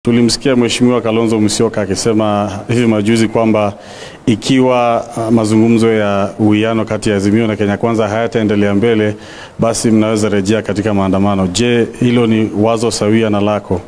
Tulimsikia Mheshimiwa Kalonzo Musyoka akisema hivi majuzi kwamba ikiwa uh, mazungumzo ya uwiano kati ya Azimio na Kenya Kwanza hayataendelea mbele, basi mnaweza rejea katika maandamano. Je, hilo ni wazo sawia na lako?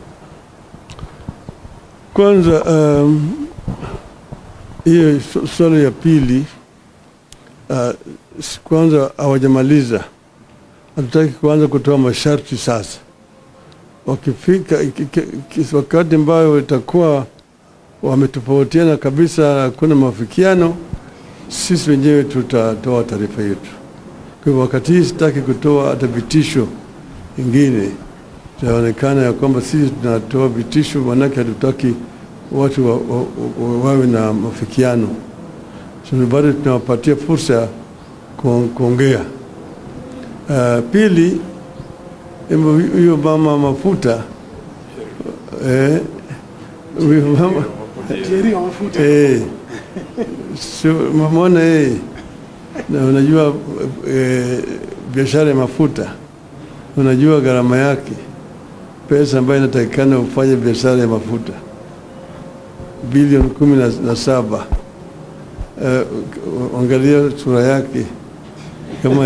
Kwanza um, hiyo su- swali ya pili uh, s- kwanza hawajamaliza, hatutaki kuanza kutoa masharti sasa. Wakifika iki- ki- ki- wakati ambayo itakuwa wametofautiana kabisa, hakuna mafikiano, sisi wenyewe tutatoa taarifa yetu. Kwa hivyo wakati hii sitaki kutoa hata vitisho ingine itaonekana ya kwamba sisi tunatoa vitisho, maanake hatutaki watu wa, wa, wa, wawe na mafikiano. So, bado tunawapatia fursa ya ku- kuongea. Uh, pili, hebu huyo mama mafuta eh, huyo mama eh, sio mamona eh, na unajua eh, biashara ya mafuta unajua gharama yake, pesa ambayo inatakikana ufanye biashara ya mafuta bilioni kumi na, na saba. Uh, angalia sura yake kama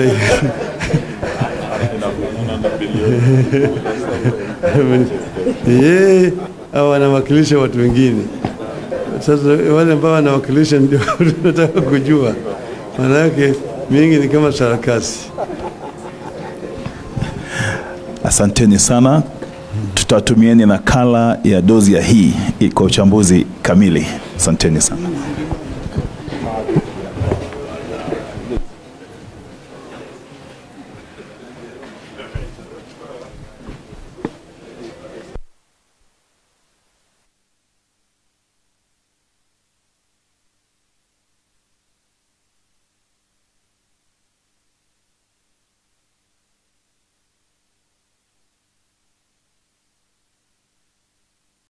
yeye au anawakilisha watu wengine. Sasa wale ambao wanawakilisha ndio tunataka kujua, maana yake mingi ni kama sarakasi. Asanteni sana, tutatumieni nakala ya dozi ya hii kwa uchambuzi kamili. Asanteni sana.